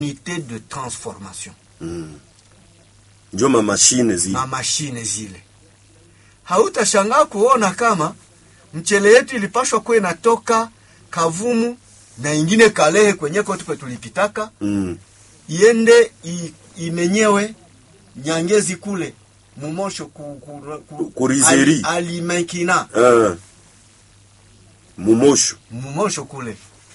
unité de transformation njo mamashine zile na mashine zile. Hautashangaa kuona kama mchele yetu ilipashwa kuwa inatoka Kavumu na ingine Kalehe kwenye kote kwe tulipitaka mm. iende i, imenyewe Nyangezi kule Mumosho ku, ku, ku, Kurizeri. Ali- Alimenkina ah. mumosho Mumosho kule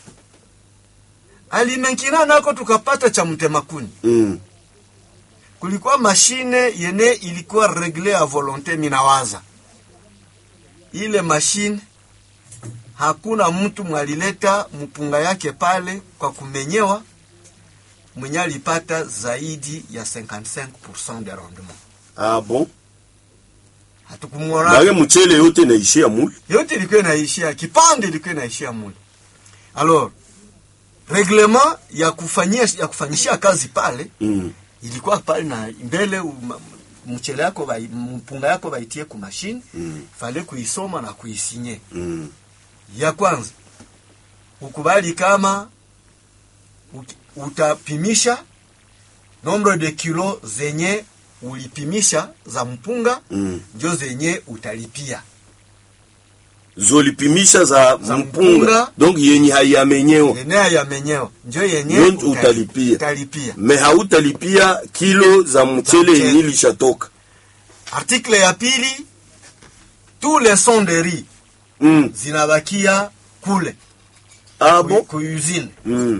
Alimenkina nako tukapata cha mtemakuni mm. kulikuwa mashine yene ilikuwa regle a volonte. Minawaza ile mashine hakuna mtu mwalileta mpunga yake pale kwa kumenyewa mwenye alipata zaidi ya 55% de rendement. ah, bon Hatukumwona bage mchele yote naishia mule yote ilikuwa inaishia kipande, ilikuwa inaishia mule. Alors reglement ya kufanyia ya kufanyishia kazi pale mm. ilikuwa pale na mbele uma- mchele yako bai- mpunga yako baitie ku machine Mm. fale kuisoma na kuisinye. Mm. Ya kwanza ukubali kama uki- utapimisha nombre de kilo zenye ulipimisha za mpunga Mm. njo zenye utalipia. zolipimisha za, Za mpunga mpunga. donc yenye haiyamenyewa Yenye yamenyewa njo yenye Njo utali- utalipia. utalipia. me hautalipia kilo za mchele mchele. yenye ilishatoka Article ya pili, tous les sonderies mm. zinabakia kule ah, ku, bon? ku usine. mm.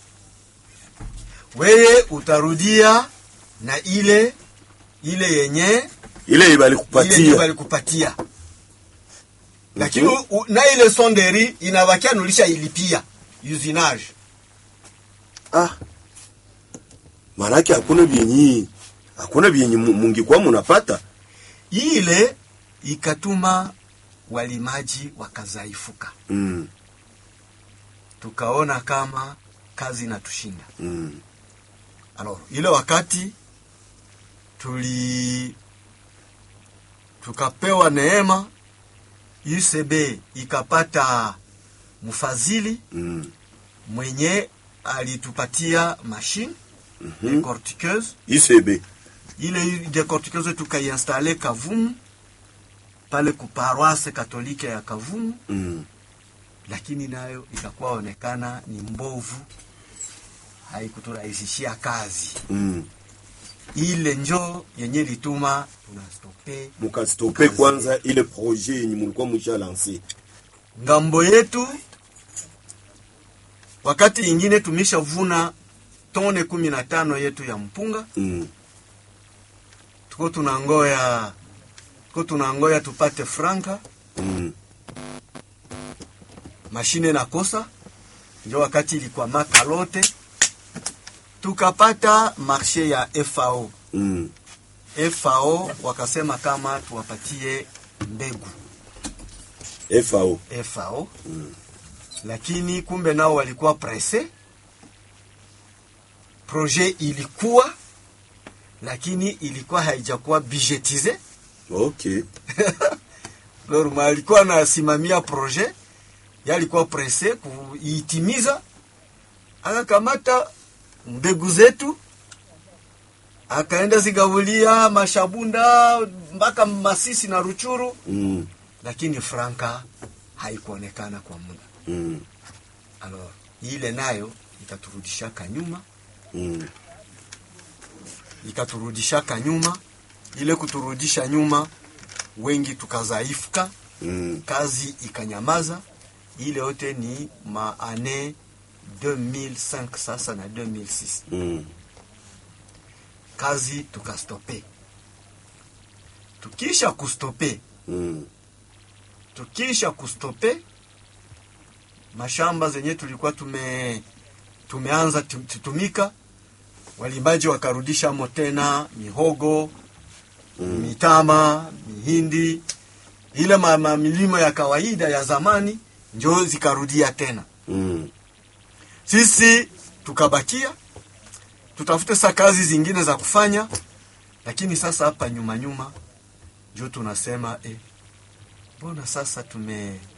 Weye utarudia na ile ile yenye ile ile yenye ibalikupatia balikupatia, lakini Mhm. u- na ile sonderi inabakia nulisha ilipia usinage. ah. manake hakuna vyenyi hakuna vyenye mu- mungikuwa munapata Ile ikatuma walimaji wakazaifuka, mm. tukaona kama kazi inatushinda. Mm. Alors, ile wakati tuli tukapewa neema, UCB ikapata mfadhili Mm. mwenye alitupatia machine Mhm. decortiqueuse. isebe Ile decortiqueuse tukaiinstale Kavumu pale ku paroisse katolike ya Kavumu, mm. lakini nayo ikakuwa onekana ni mbovu, haikuturahisishia kazi. mm. ile njo yenye lituma tunastope mukastope kwanza ile projet yenye mulikuwa musha lanse ngambo yetu. Wakati ingine tumeshavuna tone kumi na tano yetu ya mpunga, mm. tuko tunangoya tuko tunangoya tupate franka, mm. mashine nakosa. Njo wakati ilikuwa makalote, tukapata marshe ya FAO. mm. FAO wakasema kama tuwapatie mbegu FAO FAO lakini kumbe nao walikuwa presse. Projet ilikuwa lakini ilikuwa haijakuwa budgetize. okay Lorma alikuwa anasimamia projet, yalikuwa presse kuitimiza, akakamata mbegu zetu akaenda zigabulia Mashabunda mpaka Masisi na Ruchuru, mm. lakini franka haikuonekana kwa muda. Mm. Alors, ile nayo ikaturudishaka nyuma, Mm. ikaturudishaka nyuma. Ile kuturudisha nyuma, wengi tukazaifuka, Mm. kazi ikanyamaza. Ile yote ni maane 2005 sasa na 2006, Mm. kazi tukastope. Tukisha kustope, Mm. tukisha kustope mashamba zenye tulikuwa tume tumeanza tu- tutumika, walimbaji wakarudisha mo tena mihogo Mm. mitama, mihindi, ile ma, ma milimo ya kawaida ya zamani njo zikarudia tena. Mm. Sisi tukabakia tutafute sa kazi zingine za kufanya, lakini sasa hapa nyuma nyuma njo tunasema eh, mbona sasa tume